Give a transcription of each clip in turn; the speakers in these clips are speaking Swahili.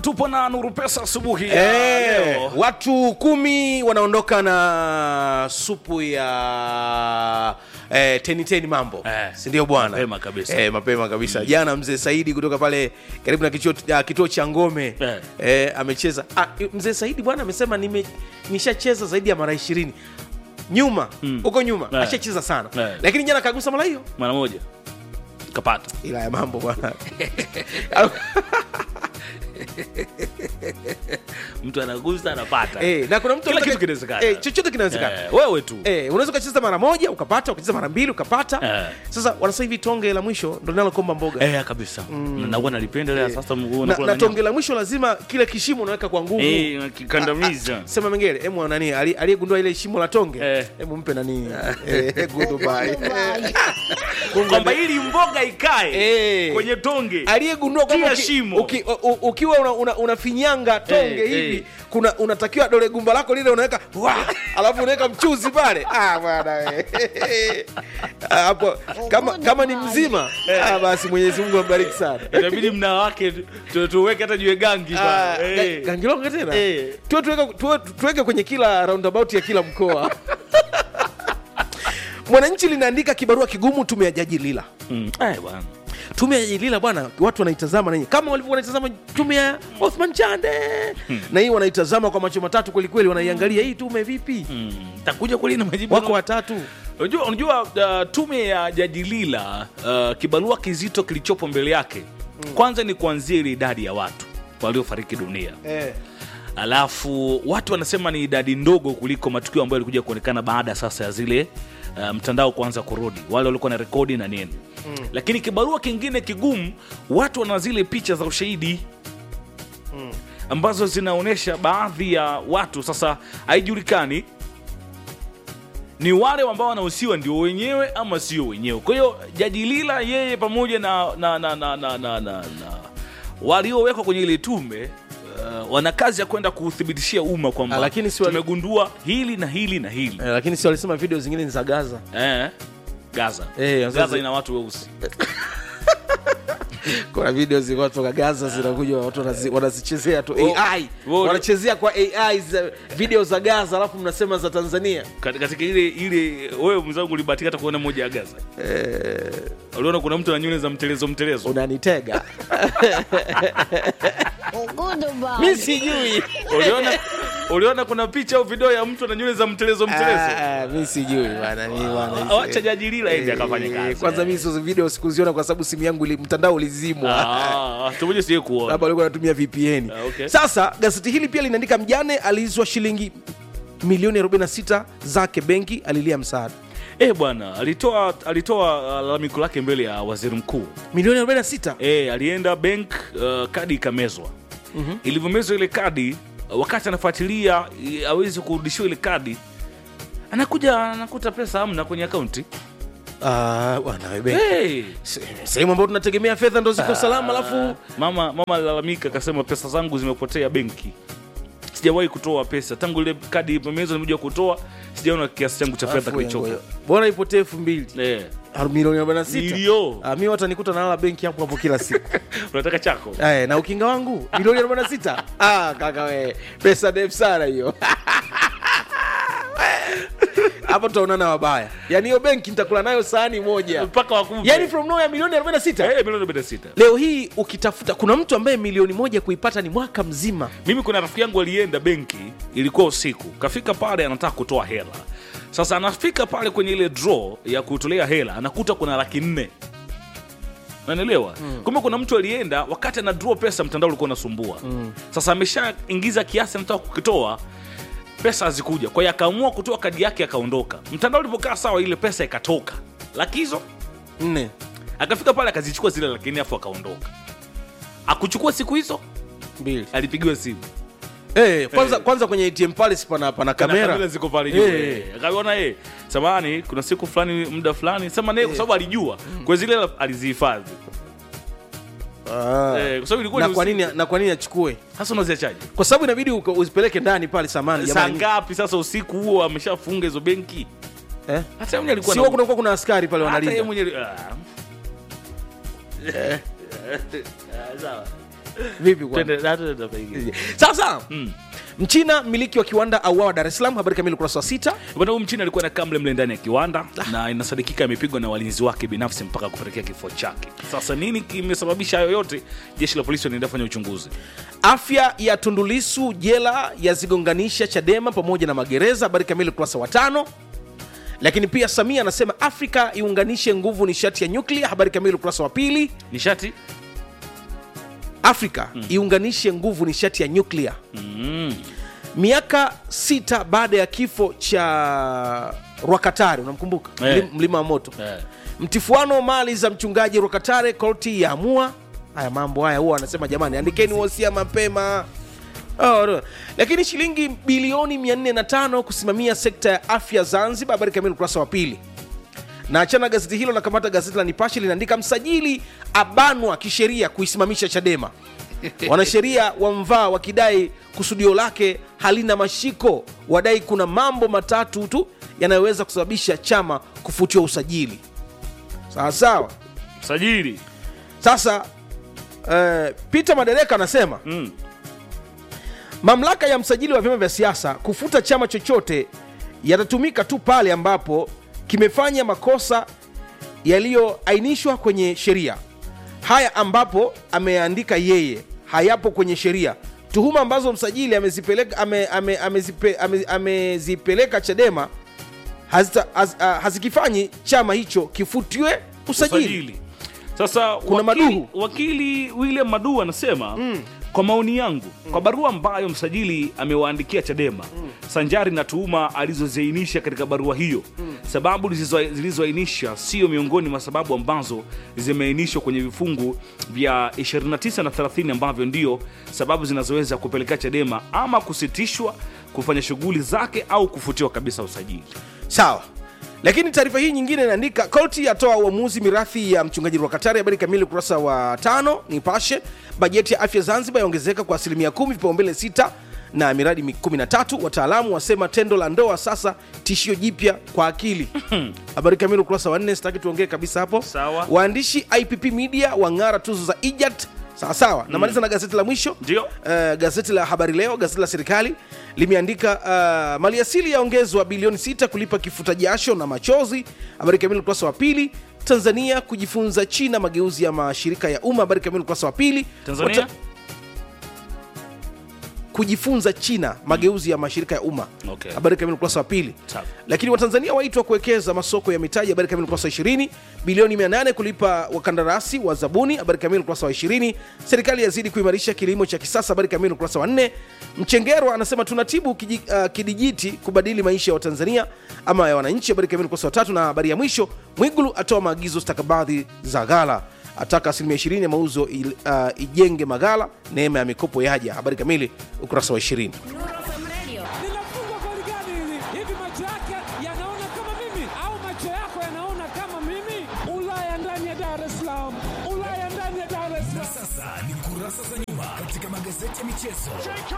tupo na nuru pesa asubuhi ya Eh, leo watu kumi wanaondoka na supu ya eh, teni teni mambo Eh, si ndio bwana mapema kabisa. eh, mapema kabisa jana mzee saidi kutoka pale karibu na kituo, uh, kituo cha ngome Eh. eh, amecheza ah, mzee saidi bwana amesema nime- nishacheza zaidi ya mara ishirini nyuma huko nyuma Eh. ashacheza sana Eh. lakini jana kagusa mara hiyo mara moja kapata ila ya mambo bwana mtu anagusa anapata eh, na kuna mtu Kila anataka- kitu kinawezekana. eh, chochote kinawezekana Eh, wewe tu Eh, unaweza ukacheza mara moja ukapata ukacheza mara mbili ukapata Eh. sasa wanasema hivi tonge la mwisho ndo linalokomba mboga eh, kabisa mm. nakuwa nalipendelea sasa mguu na, unakula na na tonge la mwisho lazima kile kishimo unaweka kwa nguvu nyama. eh, nakikandamiza sema mengele emu nani ali- aliyegundua ile shimo la tonge Eh. hebu mpe nani Eh, goodbye. kwamba ili mboga ikae Eh. kwenye tonge aliyegundua kwamba Kila uki- shimo. uki- u- u- ukiwa una- una- unafinyanga tonge Eh, hivi eh. kuna unatakiwa dole gumba lako lile unaweka wa, alafu unaweka mchuzi pale ah, bwana we. Ah, hapo kama, kama ni mzima ah, basi mwenyezi mungu ambariki sana inabidi mna wake tu- tuweke hata jue gangi Ah, bana. ga- Eh. gangilonga tena Eh. tuwe tuweke, tuwe, tuweke kwenye kila roundabout ya kila mkoa mwananchi linaandika kibarua kigumu tume ya jaji lila Mm. Eh, bwana tume ya jaji lila bwana watu wanaitazama nanyi kama walivyokuwa wanaitazama tume ya othman chande na hii wanaitazama kwa macho matatu kwelikweli wanaiangalia hii tume vipi Mm. takuja kweli na majibu wako watatu unajua, unajua uh, tume ya jaji lila uh, kibarua kizito kilichopo mbele yake kwanza ni kuanzia ile idadi ya watu waliofariki dunia eh. alafu watu wanasema ni idadi ndogo kuliko matukio ambayo yalikuja kuonekana baada sasa ya zile uh, mtandao kuanza kurudi wale walikuwa na rekodi na nini mm. lakini kibarua kingine kigumu watu wana zile picha za ushahidi mm. ambazo zinaonyesha baadhi ya watu sasa haijulikani ni wale ambao wanahusiwa ndio wenyewe ama sio wenyewe kwa hiyo jaji lila yeye pamoja na, na, na, na, na, na, na, na waliowekwa kwenye ile tume uh, wana kazi ya kwenda kuuthibitishia umma kwamba Ah, lakini si wali- tumegundua hili na hili na hili Eh, lakini si walisema video zingine ni za gaza eh, gaza Eh, gaza sasa- ina watu weusi kuna video zilikuwa toka gaza zinakuja watu wanazi- wanazichezea tu Wo- ai wo- wanachezea kwa ai za video za gaza alafu mnasema za tanzania Kat- katika ile ile wewe mwenzangu ulibahatika hata kuona moja ya gaza uliona kuna mtu ana nywele za mtelezo mtelezo unanitega Goodbye. mi sijui uliona uliona kuna picha au video ya mtu ana nywele za mtelezo mtelezo Ah, ah, mi sijui bana mi bana Ah, wacha jaji lila ende akafanya Eh, kazi kwanza mi hizo video sikuziona kwa sababu simu yangu ili, mtandao ulizimwa Ah, tumoja siye kuona labda walikuwa natumia vpn Ah, okay. sasa gazeti hili pia linaandika mjane aliizwa shilingi milioni 46 zake benki alilia msaada Eh bwana alitoa alitoa uh, lalamiko lake mbele ya waziri mkuu milioni 46 eh, alienda bank uh, kadi ikamezwa mm-hmm. ilivyomezwa ile kadi uh, wakati anafuatilia i- awezi kurudishiwa ile kadi anakuja anakuta pesa amna kwenye akaunti Ah, bwana we benki hey. Se- sehemu ambayo tunategemea fedha ndo ziko salama alafu mama mama alilalamika akasema pesa zangu zimepotea benki sijawahi kutoa pesa tangu ile kadi imemezwa nimekuja kutoa sijaona kiasi changu cha fedha alafu kilichoka ngoja. bora ipotee elfu mbili eh. Ah, milioni 46 Nilio. Ah, mi watanikuta nalala benki hapo hapo kila siku unataka chako Eh, na ukinga wangu milioni 46 ah, kaka we pesa ndefu sana hiyo hapo tutaonana wabaya yaani hiyo benki nitakula nayo sahani moja mpaka wakupe yaani from nowhere milioni 46 eh, milioni 46 leo hii ukitafuta kuna mtu ambaye milioni moja kuipata ni mwaka mzima mimi kuna rafiki yangu alienda benki ilikuwa usiku kafika pale anataka kutoa hela sasa anafika pale kwenye ile draw ya kutolea hela anakuta kuna laki nne nanielewa mm. kumbe kuna mtu alienda wakati ana draw pesa mtandao ulikuwa unasumbua mm. sasa ameshaingiza kiasi anataka kukitoa pesa hazikuja kwa hiyo akaamua kutoa kadi yake akaondoka mtandao ulipokaa sawa ile pesa ikatoka laki hizo nne akafika pale akazichukua zile laki nne afu akaondoka akuchukua siku hizo mbili alipigiwa simu eh, kwanza, kwanza kwenye atm pale si pana, pana Kana kamera kamera ziko pale juu Eh. eh. akaona eh samahani kuna siku fulani muda fulani sema naye kwa sababu alijua kwa zile hela alizihifadhi Ah. eh, kwa sababu ilikuwa na ni kwa usiku. nini na kwa nini achukue sasa unaziachaje kwa sababu inabidi uko- uzipeleke ndani pale samani saa jamani ngapi sasa usiku huo ameshafunga hizo benki eh? hata yeye mwenyewe alikuwa sio na- kunakuwa kuna askari pale hata yeye wanalinda mwenyewe ah. Ah, sawa vipi kwa Twende- na- twende pengine. sasa Mm. mchina mmiliki wa kiwanda auawa dar es salaam habari kamili ukurasa wa sita bwana huyu mchina alikuwa anakaa mle mle ndani ya kiwanda na inasadikika amepigwa na walinzi wake binafsi mpaka kupelekea kifo chake sasa nini kimesababisha hayo yote jeshi la polisi wanaendelea kufanya uchunguzi afya ya tundulisu jela yazigonganisha chadema pamoja na magereza habari kamili ukurasa wa tano lakini pia samia anasema afrika iunganishe nguvu nishati ya nyuklia habari kamili ukurasa wa pili nishati afrika iunganishe nguvu nishati ya nyuklia mm. miaka sita baada ya kifo cha rwakatare unamkumbuka Eh. Mlim- mlima wa moto eh. mtifuano mali za mchungaji rwakatare korti ya amua haya mambo haya huwa anasema jamani andikeni wosia mapema Oh, no. lakini shilingi bilioni 405 kusimamia sekta ya afya zanzibar habari kamili ukurasa wa pili na achana gazeti hilo na kamata gazeti la nipashe linaandika msajili abanwa kisheria kuisimamisha chadema wanasheria wamvaa wakidai kusudio lake halina mashiko wadai kuna mambo matatu tu yanayoweza kusababisha chama kufutiwa usajili sawa sawa sajili sasa uh, peter madereka anasema mm. mamlaka ya msajili wa vyama vya siasa kufuta chama chochote yatatumika tu pale ambapo kimefanya makosa yaliyoainishwa kwenye sheria haya ambapo ameandika yeye hayapo kwenye sheria tuhuma ambazo msajili amezipeleka, ame, ame, amezipe, ame, amezipeleka chadema hazita, haz, uh, hazikifanyi chama hicho kifutiwe usajili, usajili sasa Kuna wakili, Maduhu. wakili william madu anasema mm. kwa maoni yangu mm. kwa barua ambayo msajili amewaandikia chadema mm. sanjari na tuhuma alizoziainisha katika barua hiyo mm. sababu zilizo- zilizoainisha sio miongoni mwa sababu ambazo zimeainishwa kwenye vifungu vya 29 na 30 ambavyo ndio sababu zinazoweza kupelekea chadema ama kusitishwa kufanya shughuli zake au kufutiwa kabisa usajili sawa lakini taarifa hii nyingine inaandika koti yatoa uamuzi mirathi ya mchungaji rwakatari habari kamili ukurasa wa tano nipashe bajeti ya afya zanzibar yaongezeka kwa asilimia kumi vipaumbele sita na miradi mi- 13 wataalamu wasema tendo la ndoa sasa tishio jipya kwa akili habari kamili ukurasa wa nne sitaki tuongee kabisa hapo Sawa. waandishi ipp media wang'ara tuzo za ijat sawasawa namaliza na gazeti la mwisho Ndio. uh, gazeti la habari leo gazeti la serikali limeandika uh, maliasili yaongezwa bilioni 6 kulipa kifuta jasho na machozi habari kamili ukurasa wa pili tanzania kujifunza china mageuzi ya mashirika ya umma habari kamili ukurasa wa pili tanzania Wata- kujifunza china mageuzi ya mashirika ya umma Okay. habari kamili ukurasa wa pili Sawa. lakini watanzania waitwa kuwekeza masoko ya mitaji habari kamili ukurasa wa 20 bilioni 800 kulipa wakandarasi wa zabuni habari kamili ukurasa wa 20 serikali yazidi kuimarisha kilimo cha kisasa habari kamili ukurasa wa 4 mchengerwa anasema tunatibu kiji, uh, kidijiti kubadili maisha ya watanzania ama ya wananchi habari kamili ukurasa wa tatu na habari ya mwisho mwigulu atoa maagizo stakabadhi za ghala ataka asilimia 20 ya mauzo il, uh, ijenge maghala neema ya mikopo yaja habari kamili ukurasa wa 20 linafungwa goli gani hili? Hivi macho yake yanaona kama mimi au macho yako yanaona kama mimi? Ulaya ndani ya Dar es Salaam, Ulaya ndani ya Dar es Salaam. Sasa ni kurasa za nyuma katika magazeti ya michezo.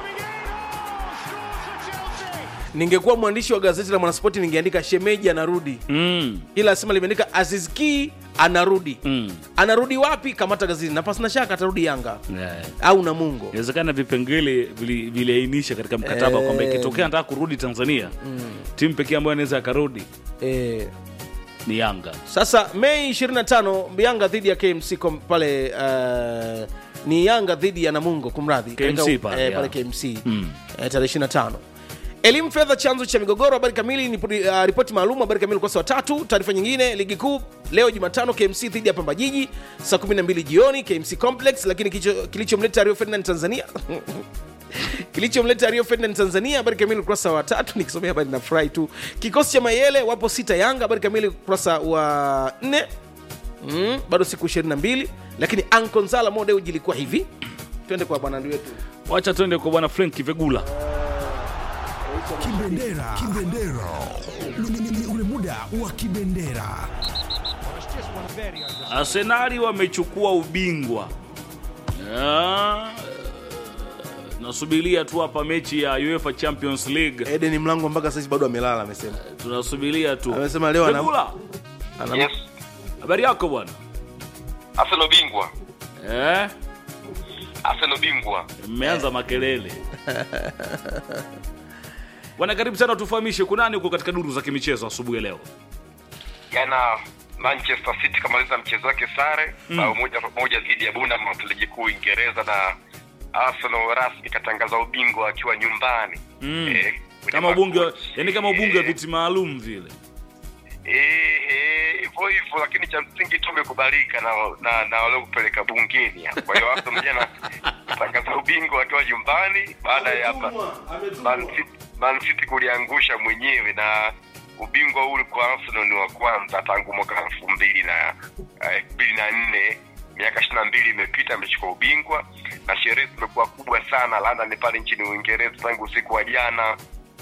ningekuwa mwandishi wa gazeti la mwanaspoti ningeandika shemeji anarudi mm. ila asema limeandika azizki anarudi Mm. anarudi wapi kamata gazeti na pasina shaka atarudi yanga yeah. au namungo inawezekana vipengele vili- viliainisha katika mkataba Eh. kwamba ikitokea nataka kurudi tanzania timu pekee ambayo anaweza akarudi e, ni yanga sasa mei 25 yanga dhidi ya kmc kom, pale uh, ni yanga dhidi ya namungo kumradhi KMC Katika- pale, eh, pale yeah. kmc Mm. eh, tarehe 25 elimu fedha chanzo cha migogoro habari kamili ni uh, ripoti maalum habari kamili ukurasa wa tatu taarifa nyingine ligi kuu leo jumatano kmc dhidi ya pamba jiji saa 12 jioni kmc complex lakini kilicho- kilichomleta rio ferdinand tanzania kilichomleta rio ferdinand tanzania habari kamili ukurasa wa tatu nikisomea habari na furahi tu kikosi cha mayele wapo sita yanga habari kamili ukurasa wa nne mm, bado siku 22 lakini ankonzala modeuji ilikuwa hivi twende kwa bwana wetu wacha tuende kwa bwana frank vegula Kibendera, kibendera, Ni- ni- ni- ni ule muda wa kibendera. arsenali wamechukua ubingwa Ah, nasubiria tu hapa mechi ya uefa champions league eden mlango mpaka saizi bado amelala amesema tunasubiria tu Amesema leo ana- Vegula, Ana- Yes, habari yako bwana Arsenal bingwa. eh? Arsenal bingwa. mmeanza makelele bwana karibu sana tufahamishe kunani huko katika duru za kimichezo asubuhi ya leo Jana Manchester City kamaliza mchezo wake sare bao moja kwa moja dhidi ya Bournemouth ligi kuu Uingereza, na Arsenal rasmi katangaza ubingwa akiwa nyumbani Mm. Eh, kwenye kama ubunge wa- makochi. yani kama ubunge wa Eh, viti maalum vile eh, eh, hivyo hivyo, lakini cha msingi tu umekubalika na na, na wale kupeleka bungeni hapo. Kwa hiyo Arsenal jana katangaza ubingwa akiwa nyumbani baada ya Man City, Man City kuliangusha mwenyewe na ubingwa huu kwa Arsenal ni wa kwanza tangu mwaka elfu mbili na elfu mbili na nne miaka ishirini na mbili imepita amechukua ubingwa na sherehe zimekuwa kubwa sana London pale nchini Uingereza tangu usiku wa jana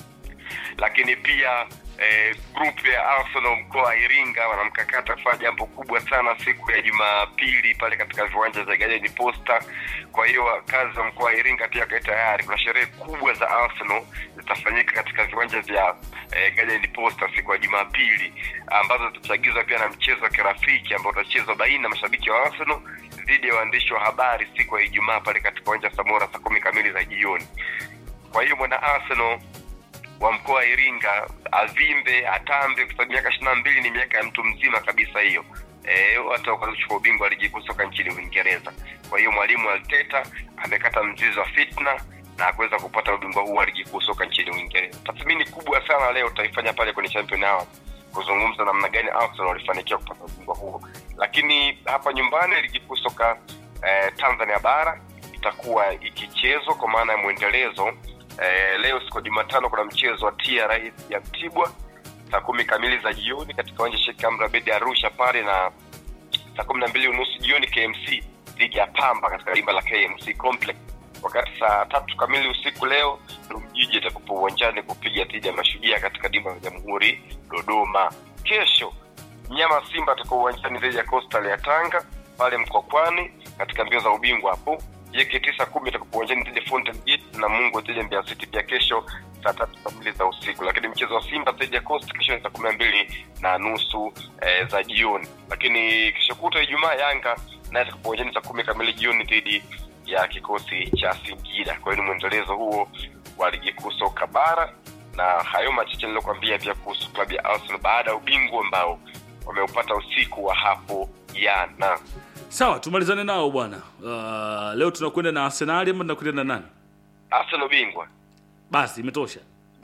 lakini pia eh, group ya Arsenal mkoa wa Iringa wanamkakata kufanya jambo kubwa sana siku ya Jumapili pale katika viwanja vya Garden Posta. Kwa hiyo wakazi wa mkoa wa Iringa pia kae tayari, kuna sherehe kubwa za Arsenal zitafanyika katika viwanja vya eh, Garden Posta siku ya Jumapili ambazo zitachagizwa pia na mchezo wa kirafiki ambao utachezwa baina ya mashabiki wa Arsenal dhidi ya waandishi wa habari siku ya Ijumaa pale katika uwanja wa Samora saa kumi kamili za jioni. Kwa hiyo mwana Arsenal wa mkoa wa Iringa avimbe atambe, kwa sababu miaka ishirini na mbili ni miaka ya mtu mzima kabisa hiyo. Eh, watu wakaanza kuchukua ubingwa wa ligi kuu soka nchini Uingereza. Kwa hiyo mwalimu Arteta amekata mzizi wa fitna na kuweza kupata ubingwa huu wa ligi kuu soka nchini Uingereza. Tathmini kubwa sana leo tutaifanya pale kwenye Champion Hour kuzungumza namna gani Arsenal walifanikiwa kupata ubingwa huo, lakini hapa nyumbani ligi kuu soka eh, Tanzania bara itakuwa ikichezwa kwa maana ya mwendelezo eh, leo siku ya Jumatano kuna mchezo wa TRA ya Mtibwa saa kumi kamili za jioni katika uwanja Sheikh Amri Abeid Arusha pale, na saa kumi na mbili unusu jioni KMC dhidi ya Pamba katika dimba la KMC Complex, wakati saa tatu kamili usiku leo Mjiji atakupa uwanjani kupiga dhidi ya Mashujaa katika dimba la Jamhuri Dodoma. Kesho mnyama Simba atakuwa uwanjani dhidi ya Coastal ya Tanga pale Mkokwani katika mbio za ubingwa hapo. JKT saa kumi atakuwa uwanjani dhidi ya Fountain Gate na Mungu dhidi ya Mbeya City pia kesho saa tatu kamili za usiku. Lakini mchezo wa Simba dhidi ya Coast kesho ni saa kumi na mbili na nusu eh, za jioni. Lakini kesho kutwa Ijumaa Yanga naye atakuwa uwanjani saa kumi kamili jioni dhidi ya kikosi cha Singida. Kwa hiyo ni mwendelezo huo wa ligi kuu soka bara na hayo machache niliokwambia pia kuhusu klabu ya Arsenal baada ya ubingwa ambao wameupata usiku wa hapo jana. sawa tumalizane nao bwana uh, leo tunakwenda na arsenali ama tunakwenda na nani Arsenal bingwa basi imetosha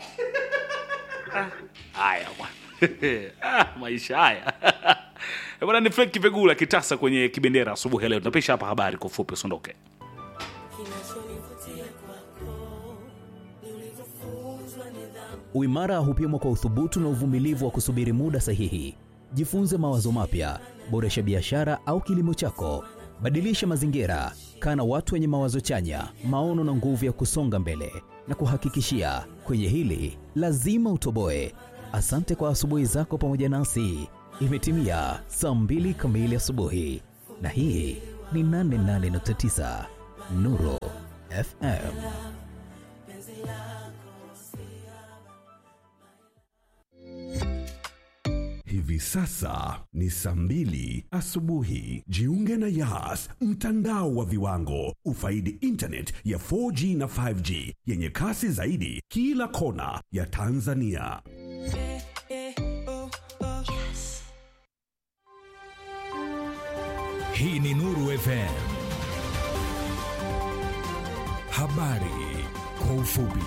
Ah, haya bwana Ah, maisha haya Eh, bwana ni frank kipegula kitasa kwenye kibendera asubuhi ya leo tunapisha hapa habari kwa ufupi usiondoke Uimara hupimwa kwa uthubutu na uvumilivu wa kusubiri muda sahihi. Jifunze mawazo mapya, boresha biashara au kilimo chako, badilisha mazingira, kaa na watu wenye mawazo chanya, maono na nguvu ya kusonga mbele. Na kuhakikishia kwenye hili lazima utoboe. Asante kwa asubuhi zako pamoja nasi. Imetimia saa mbili kamili asubuhi, na hii ni 88.9 Nuru FM. Hivi sasa ni saa mbili asubuhi. Jiunge na Yas, mtandao wa viwango. Ufaidi internet ya 4G na 5G yenye kasi zaidi kila kona ya Tanzania. Hii ni Nuru FM. Habari kwa ufupi.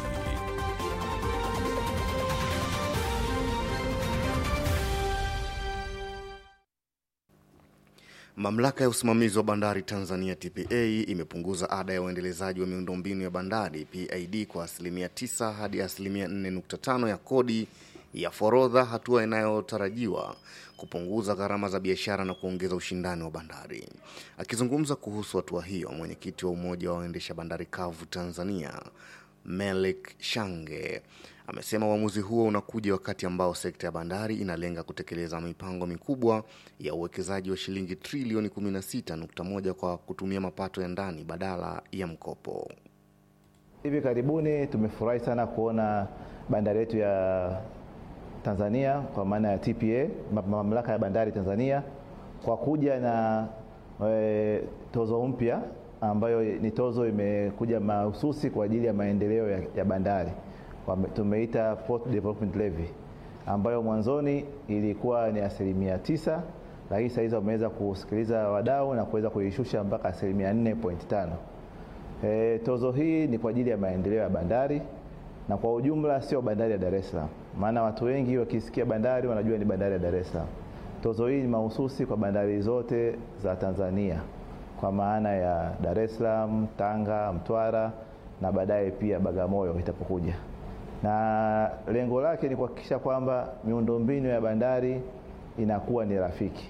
Mamlaka ya usimamizi wa bandari Tanzania TPA imepunguza ada ya uendelezaji wa miundombinu ya bandari PID kwa asilimia 9 hadi asilimia 4.5 ya kodi ya forodha, hatua inayotarajiwa kupunguza gharama za biashara na kuongeza ushindani wa bandari. Akizungumza kuhusu hatua hiyo, mwenyekiti wa umoja wa waendesha bandari kavu Tanzania Melik Shange amesema uamuzi huo unakuja wakati ambao sekta ya bandari inalenga kutekeleza mipango mikubwa ya uwekezaji wa shilingi trilioni 16.1 kwa kutumia mapato ya ndani badala ya mkopo. Hivi karibuni tumefurahi sana kuona bandari yetu ya Tanzania kwa maana ya TPA, ma- mamlaka ya bandari Tanzania, kwa kuja na e, tozo mpya ambayo ni tozo imekuja mahususi kwa ajili ya maendeleo ya, ya bandari Wame- tumeita Port Development Levy ambayo mwanzoni ilikuwa ni asilimia tisa lakini sahizi wameweza kusikiliza wadau na kuweza kuishusha mpaka asilimia 4.5. E, tozo hii ni kwa ajili ya maendeleo ya bandari na kwa ujumla sio bandari ya Dar es Salaam, maana watu wengi wakisikia bandari wanajua ni bandari ya Dar es Salaam. Tozo hii ni mahususi kwa bandari zote za Tanzania kwa maana ya Dar es Salaam, Tanga, Mtwara na baadaye pia Bagamoyo itapokuja, na lengo lake ni kuhakikisha kwamba miundombinu ya bandari inakuwa ni rafiki.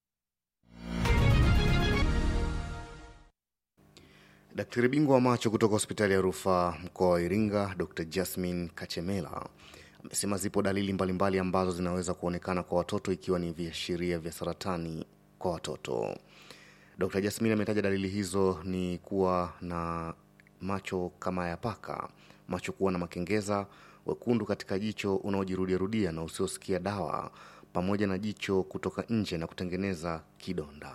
Daktari bingwa wa macho kutoka hospitali ya rufaa mkoa wa Iringa, Dr Jasmine Kachemela amesema zipo dalili mbalimbali ambazo zinaweza kuonekana kwa watoto ikiwa ni viashiria vya saratani kwa watoto. Dr Jasmine ametaja dalili hizo ni kuwa na macho kama ya paka, macho kuwa na makengeza, wekundu katika jicho unaojirudiarudia na usiosikia dawa, pamoja na jicho kutoka nje na kutengeneza kidonda.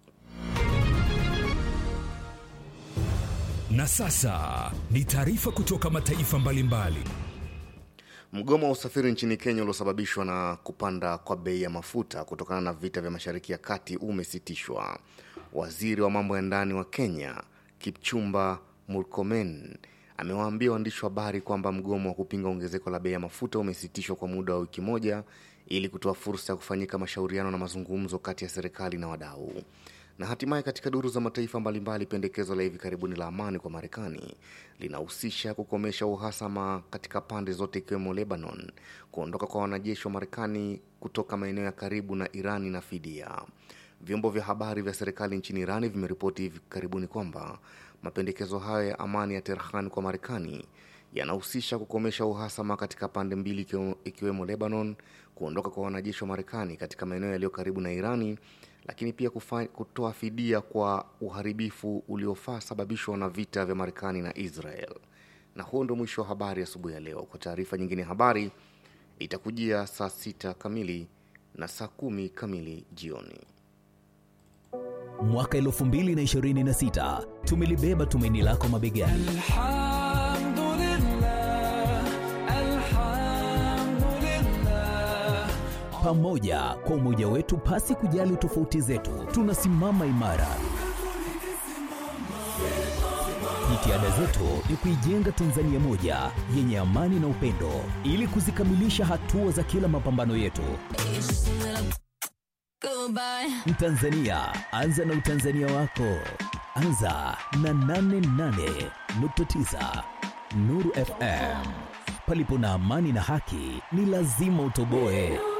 Na sasa ni taarifa kutoka mataifa mbalimbali. Mgomo wa usafiri nchini Kenya uliosababishwa na kupanda kwa bei ya mafuta kutokana na vita vya Mashariki ya Kati umesitishwa. Waziri wa mambo ya ndani wa Kenya Kipchumba Murkomen amewaambia waandishi wa habari kwamba mgomo wa kupinga ongezeko la bei ya mafuta umesitishwa kwa muda wa wiki moja ili kutoa fursa ya kufanyika mashauriano na mazungumzo kati ya serikali na wadau. Na hatimaye katika duru za mataifa mbalimbali, pendekezo la hivi karibuni la amani kwa Marekani linahusisha kukomesha uhasama katika pande zote ikiwemo Lebanon, kuondoka kwa wanajeshi wa Marekani kutoka maeneo ya karibu na Irani na fidia. Vyombo vya habari vya serikali nchini Irani vimeripoti hivi karibuni kwamba mapendekezo hayo ya amani ya Tehran kwa Marekani yanahusisha kukomesha uhasama katika pande mbili ikiwemo- ikiwemo Lebanon, kuondoka kwa wanajeshi wa Marekani katika maeneo yaliyo karibu na Irani, lakini pia kufa, kutoa fidia kwa uharibifu uliofaa sababishwa na vita vya Marekani na Israel. Na huo ndio mwisho wa habari asubuhi ya leo. Kwa taarifa nyingine ya habari itakujia saa sita kamili na saa kumi kamili jioni. Mwaka 2026 tumelibeba tumaini lako mabegani. Pamoja kwa umoja wetu, pasi kujali tofauti zetu, tunasimama imara. Jitihada zetu ni kuijenga Tanzania moja yenye amani na upendo, ili kuzikamilisha hatua za kila mapambano yetu. Mtanzania, anza na utanzania wako. Anza na 88.9 Nuru FM. Palipo na amani na haki, ni lazima utoboe.